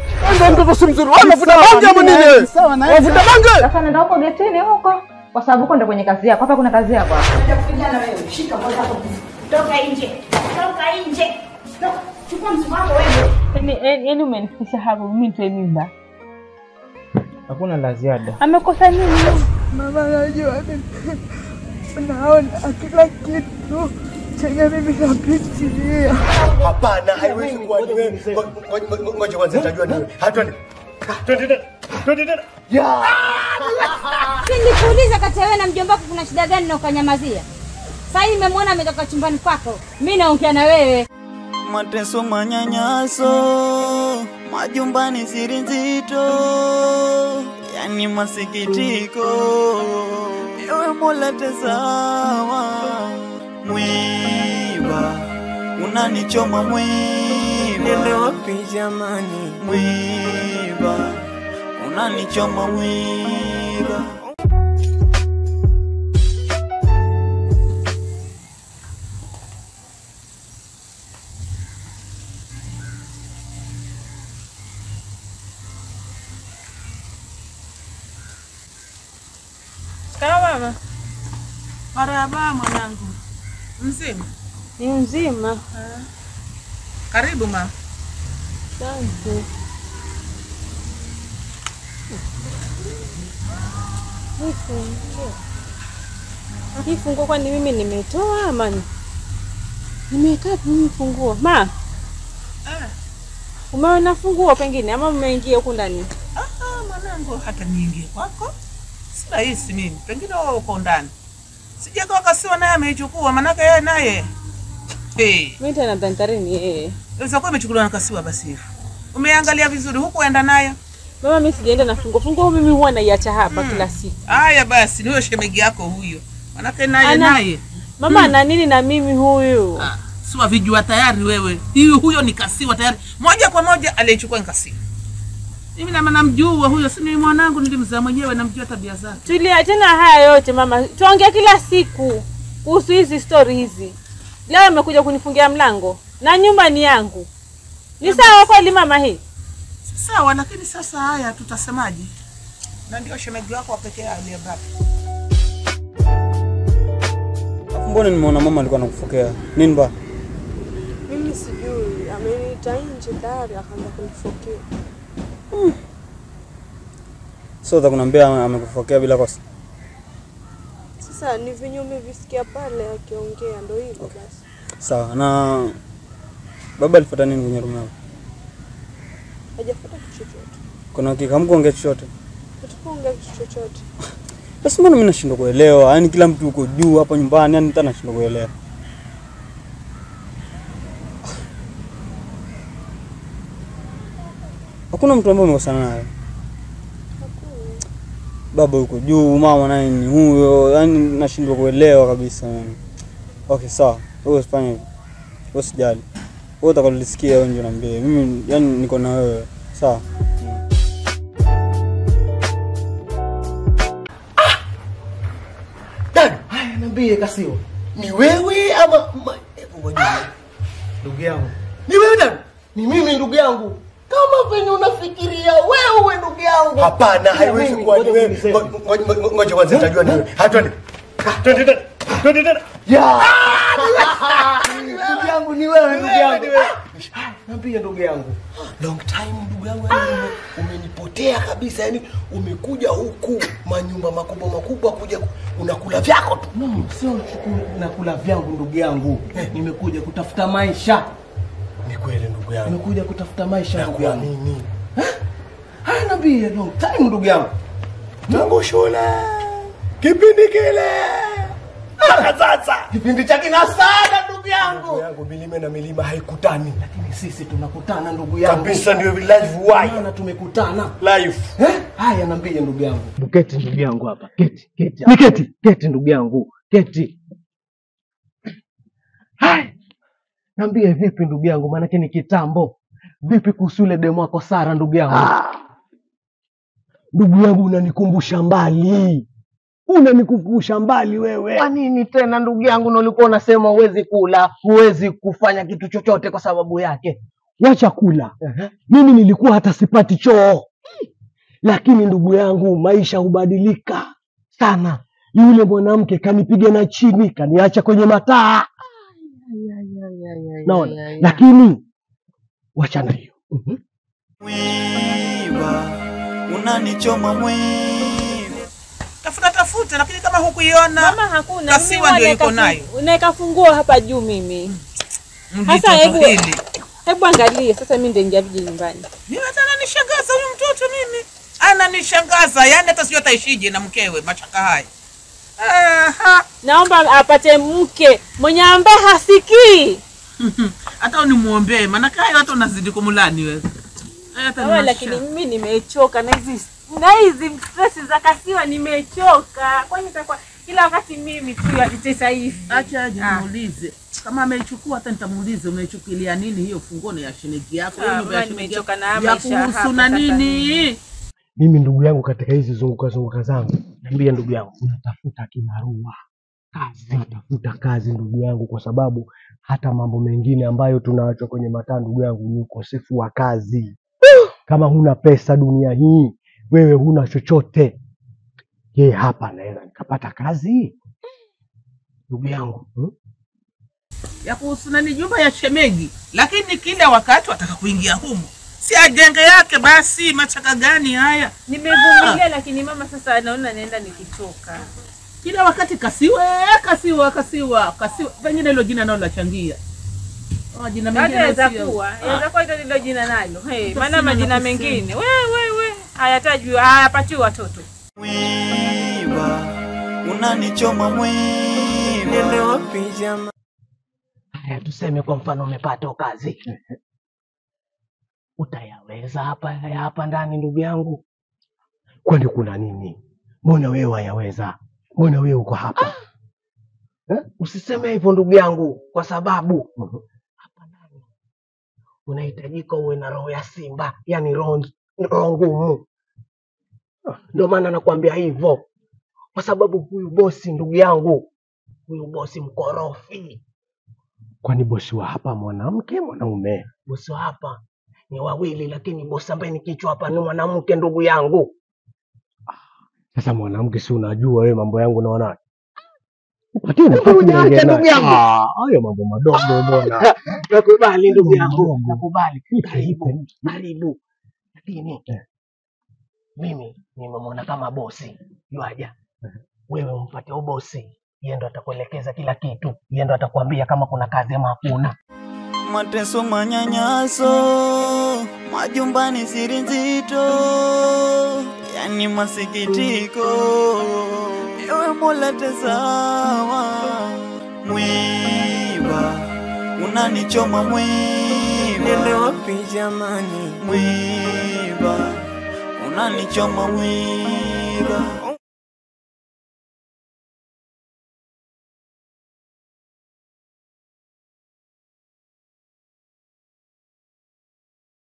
Ndio mtoto si mzuri. Wewe unavuta bangi ama nini wewe? Sawa na Unavuta bangi? Sasa nenda huko getini huko, kwa sababu huko ndo kwenye kazi yako. Hapa kuna kazi yako. Kijana wewe, shika moja hapo. Toka nje. Toka nje. Toka. Chukua mzigo wako wewe. Yaani yaani umenifikisha hapo mimi nitoe mimba. Hakuna la ziada. Amekosa nini? Mama najua naona kila kitu chenye mimi napitia. Hapana, haiwezi kuwa ni wewe. Ngo- ngo- ngo- Ngoja kwanza nitajua ni wewe. Ha, twende. Ha, Twende tena. Twende tena. Ya. Nikuuliza kati ya wewe na mjomba wako kuna shida gani na ukanyamazia? Sasa hivi nimemwona ametoka chumbani kwako. Mimi naongea na wewe. mateso, manyanyaso, majumbani, siri nzito, yani masikitiko. Ewe Mola, tazama, mwiba unanichoma, mwiba Niende wapi jamani? mwiba unanichoma, mwiba Sawa mama. Marahaba mwanangu, mzima? Ni mzima. Karibu ma. Asante. Nifungue. Hii funguo kwani mimi nimetoa ama ni- nimeweka wapi mimi funguo? Ma, Ah, umeona funguo pengine ama umeingia huku ndani? ah, mwanangu, hata niingie kwako si rahisi mimi, pengine wewe uko ndani. Sijaga wakasiwa naye ameichukua, manake yeye naye hey, Mimi tena dhantarini yeye. inaweza kuwa imechukuliwa na kasiwa. Basi hivyo umeangalia vizuri, hukuenda naye. Mama, mimi sijaenda na funguo. Funguo mimi huwa naiacha hapa kila siku. Haya basi, ni huyo shemegi yako huyo, manake naye Ana- naye Mama ana nini na mimi huyu? Ah, si wavijua tayari wewe. Hiyo huyo ni kasiwa tayari, moja kwa moja aliyechukua ni kasiwa. Mimi nama namjua huyo, si ni mwanangu, nilimzaa mwenyewe, namjua tabia zake. Tuliachana haya yote mama, tuongea kila siku kuhusu hizi stori hizi. Leo amekuja kunifungia mlango na nyumba ni yangu. Ni sawa kweli mama hii? Sawa, lakini sasa haya tutasemaje? Na ndio shemegi wako wa pekee aliyebaki. Alafu mbona nimeona mama alikuwa anakufokea nini ba? Mimi sijui, ameniita nje tayari akaanza kunifokea. So utakunambia amekufokea bila kosa. Sasa ni venye umevisikia pale akiongea, ndo hivyo basi. Sawa. Na baba alifuata nini kwenye room yako? Hajafuata kitu chochote, Kuna hakika hamkuongea chochote? hatukuongea kitu chochote. Basi mbona mimi nashindwa kuelewa? Yaani kila mtu uko juu hapa nyumbani, yani hata nashindwa kuelewa. Hakuna mtu ambaye umekosana naye. Baba yuko juu, mama naye ni huyo, yani nashindwa kuelewa kabisa yani. Okay, sawa. Wewe usifanye hivyo. Wewe usijali. Wewe utakalolisikia wewe ndio niambie. Mimi yani niko na wewe. Sawa. Dada, haya niambie Kasio. Ni wewe ama ma- hebu ngoja. Ndugu yangu. Ni wewe dada? Ni mimi ndugu yangu. Kama venye unafikiria wewe ndugu yangu. Hapana, haiwezi kuwa ni wewe. Ngo- ngo- ngo- Ngoja kwanza nitajua ni wewe. Ha, twende. Ha, Twende tena. Twende tena. Ya. Ndugu yangu ni wewe ndugu yangu. Ah, Niambie ndugu yangu. Long time ndugu yangu yani ume- umenipotea kabisa yani umekuja huku manyumba makubwa makubwa kuja ku- unakula vyako tu. No, sio chuku- nakula vyangu ndugu yangu. Nimekuja kutafuta maisha. Ni kweli ndugu yangu. Nimekuja kutafuta maisha ndugu yangu. Nakuamini. Haya niambie long time ndugu yangu. Tangu shule. Kipindi kile. Mpaka sasa. Kipindi cha kina sana ndugu Ndugu yangu. yangu milima na milima haikutani. Lakini sisi tunakutana ndugu yangu. Kabisa ndio live wire. Maana tumekutana. Live. Eh? Haya niambie ndugu yangu. Keti ndugu yangu hapa. Keti, keti. Ni keti, keti ndugu yangu. Keti. Haya. Niambie vipi ndugu yangu maanake ni kitambo. Vipi kuhusu yule demu wako Sara ndugu yangu? Ndugu yangu unanikumbusha mbali. Unanikumbusha mbali wewe. Kwa nini tena ndugu yangu, na ulikuwa unasema huwezi kula, huwezi kufanya kitu chochote kwa sababu yake? ya chakula. Mimi nilikuwa hata sipati choo, lakini ndugu yangu, maisha hubadilika sana. Yule mwanamke kanipiga na chini, kaniacha kwenye mataa. Naona, lakini wachana hiyo. Mhm. mwiba unanichoma mwiba tafuta tafuta, lakini kama hukuiona Mama hakuna. Kasiwa mimi ndio naeka yuko nayo. fungu- naeka funguo hapa juu mimi. mjitoto Sasa hebu hili. hebu angalia sasa, mimi nitaingia viji nyumbani. Mimi hata ananishangaza huyu mtoto mimi, ananishangaza yani, hata sijui ataishije na mkewe machaka haya. Aha. Naomba apate mke mwenye ambaye hasikii. hata unimuombee, maanake hayo hata unazidi kumulani wewe. Haya hata Sawa, ni lakini masha- mimi nimechoka na hizi na hizi stress za kasiwa, nimechoka. Kwani itakuwa kila wakati mimi tu yatitesa hivi? Acha aje Ah. nimuulize kama ameichukua, hata nitamuulize umeichukulia nini hiyo funguo ni ya shemeji yako, hiyo Ah, nyumba ya mama, shemeji nimechoka yako na ya maisha hapa kuhusu na sasa nini? Mimi ndugu yangu, katika hizi zunguka zunguka zangu, niambia ndugu yangu, unatafuta kibarua kazi, tafuta kazi ndugu yangu, kwa sababu hata mambo mengine ambayo tunaachwa kwenye mataa ndugu yangu ni ukosefu wa kazi. Kama huna pesa dunia hii, wewe huna chochote. Je, hapa naweza nikapata kazi ndugu yangu hmm? ya kuhusu nani, nyumba ya shemeji, lakini kila wakati wataka kuingia humo, si ajenge yake basi. Machaka gani haya? Nimevumilia, lakini mama, sasa naona naenda nikitoka. Kila wakati kasiwa kasiwa kasiwa kasiwa, pengine hilo jina nalo lachangia majina Hata mengine yaweza sio- kuwa Ah. yaweza kuwa hilo ndilo jina nalo. Hey, Sasa maana sina majina la kusema. mengine we we we hayatajwi hayapatiwi watoto. mwiba unanichoma mwiba nende wapi jama Haya, tuseme kwa mfano umepata kazi, utayaweza hapa ya hapa ndani ndugu yangu? Kwani kuna nini? Mbona wewe wayaweza? Mbona wewe uko hapa eh? Usiseme hivyo ndugu yangu, kwa sababu hapa ndani unahitajika uwe na roho ya simba, yani roho roho ngumu. Ndio maana nakwambia hivyo, kwa sababu huyu bosi ndugu yangu, huyu bosi mkorofi Kwani bosi wa hapa mwanamke mwanaume? Bosi wa hapa ni wawili, lakini bosi ambaye ni kichwa hapa ni mwanamke, ndugu yangu. Sasa mwanamke, si unajua wewe mambo yangu naona Patie nafasi niongee naye. Ah, hayo mambo madogo bwana. Nakubali ndugu yangu, nakubali. Karibu, karibu. Lakini mimi nimemwona kama bosi, yuaja wewe umpate ubosi, yeye ndo atakuelekeza kila kitu, yeye ndo atakwambia kama kuna kazi ama hakuna. mateso manyanyaso majumbani siri nzito yani masikitiko ewe mola tazama mwiba unanichoma mwiba nende wapi jamani mwiba unanichoma mwiba